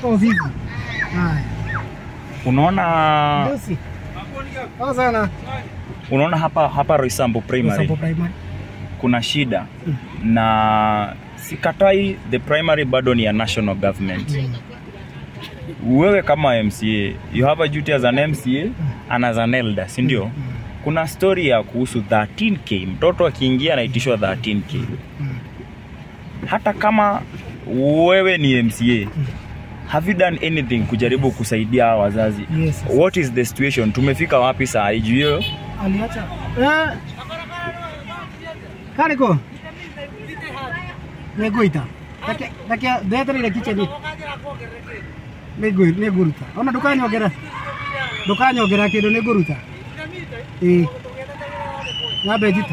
iko vipi? Haya. Unaona Lucy. Poa sana. unaona hapa hapa Roysambu Primary Sample primary. kuna shida na sikatai the primary bado ni ya national government wewe kama MCA you have a duty as an MCA and as an elder si ndio kuna story ya kuhusu 13k mtoto akiingia anaitishwa 13k hata kama wewe ni MCA have you done anything kujaribu kusaidia hawa wazazi Yes, yes. what is the situation tumefika wapi saa hii juu hiyo Aliacha. Eh. Kariko. Negoita. Dake dake detri ile kicheni. Nego neguruta. Ona dukani ogera. Dukani ogera kido neguruta. Eh. Ngabe jita.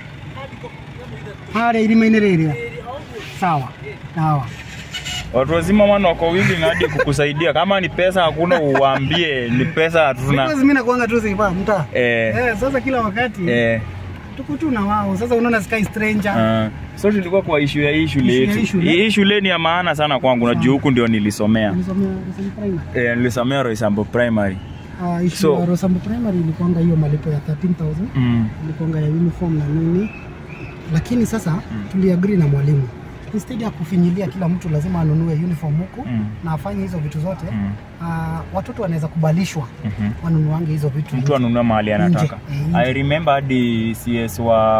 Hare irimaine rĩrĩa. Sawa. Sawa. watu wazima wana wako willing hadi kukusaidia kama ni pesa hakuna uwaambie ni pesa hatuna Because mimi nakuanga tu sipa mtaa. eh, Eh, sasa kila wakati eh, tuko tu na wao. Sasa unaona sky stranger. uh, so tulikuwa kwa ishu ya hii shule Issue ya yetu hii shule. hii shule ni ya maana sana kwangu najua huku ndio nilisomea Nilisomea Rosambu primary. eh, nilisomea Roysambu primary Ah, issue So- ya Rosambu primary ilikuanga hiyo malipo ya 13000 mm. ilikuanga ya uniform na nini, lakini sasa tuliagree na mwalimu instead ya kufinyilia kila mtu lazima anunue uniform huku Mm. na afanye hizo vitu zote Mm. ah, watoto wanaweza kubalishwa Mhm. wanunuange hizo vitu mtu anunua mahali anataka Nje. Eh, nje. i remember hadi cs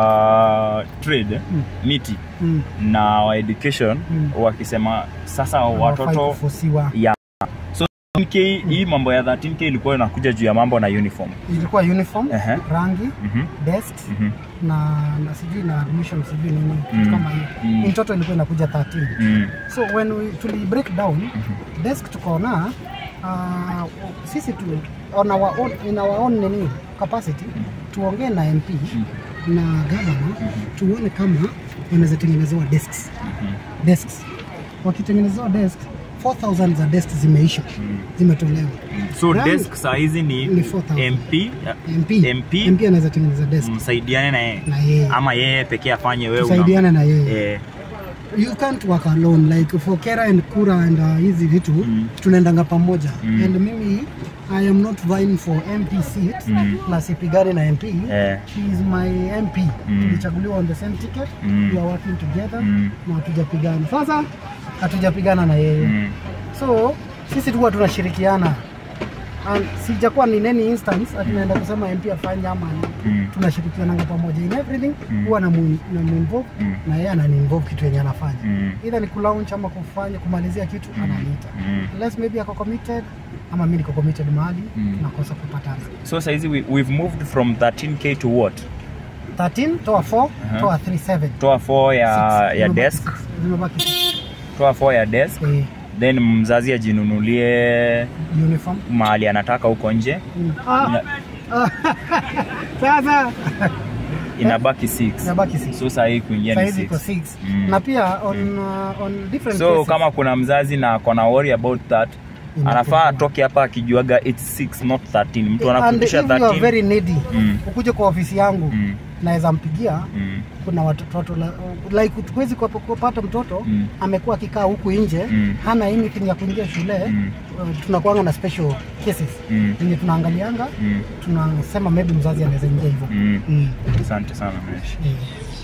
wa trade Mm. miti mm. na wa education Mm. wakisema sasa Hawafai watoto kufosiwa. ya so 13K, hii mambo ya 13k ilikuwa inakuja juu ya mambo na uniform ilikuwa uniform Ehe. rangi Mhm, desks mhm, na na sijui na admission sijui nini kitu Mm. kama hiyo Mm. in total ilikuwa inakuja 13 mm, so when we tuli break down desk tukaona uh, sisi tu on our own, in our own nini capacity tuongee na MP na governor tuone kama wanaweza tengenezewa desks desks wakitengenezewa desk 4000 za desk zimeisha zimetolewa so Rangi- desk saa hizi ni Ni 4,000. mp MP MP? MP anaweza tengeneza desk msaidiane na yeye na yeye ama yeye pekee afanye wewe una- tusaidiane na yeye eh, you can't work alone like for Kera and Kura and uh, hizi vitu Mm. tunaendanga pamoja Mm. and mimi I am not vying for MP seat Mm. na sipigane na MP eh, he is my MP Mm. tulichaguliwa on the same ticket Mm. we are working together Mm. na hatujapigana sasa hatujapigana na yeye mm, so sisi tukuwa tunashirikiana and sijakuwa ni any instance ati naenda kusema MP afanye ama nini. mm, tunashirikiananga pamoja in everything Mm. huwa namu- namuinvolve Mm. na yeye ananiinvolve kitu yenye anafanya mm, either ni kulaunch ama kufanya kumalizia kitu ananiita mm. unless maybe ako committed ama mimi niko committed mahali Mm. tunakosa kupatana so saa hizi we, we've moved from 13k to what 13 toa 4 Aha. toa 3 7 toa 4 ya, Six. ya Zimebaki desk six. zimebaki six. toa 4 ya desk Eh, then mzazi ajinunulie uniform mahali anataka huko nje Mm. Ah, Ina- ah, sasa inabaki 6 inabaki six. so saa hii kuingia ni Saizi iko 6 6 Mm. na pia on, uh, on different so cases, kama kuna mzazi na akona worry about that Inakuwa. anafaa atoke hapa akijuaga it's 6 not 13 mtu and anakutisha if you are 13 very needy Mm. ukuje kwa ofisi yangu Mm, naweza mpigia mm, kuna watoto la- like tuwezi kupata mtoto Mm. amekuwa akikaa huku nje Mm. hana anything ya kuingia shule Mm. uh, tunakuanga na special cases Mm. yenye tunaangalianga mm, tunasema maybe mzazi anaweza ingia hivyo mm. mm. asante sana Mesh. Eh.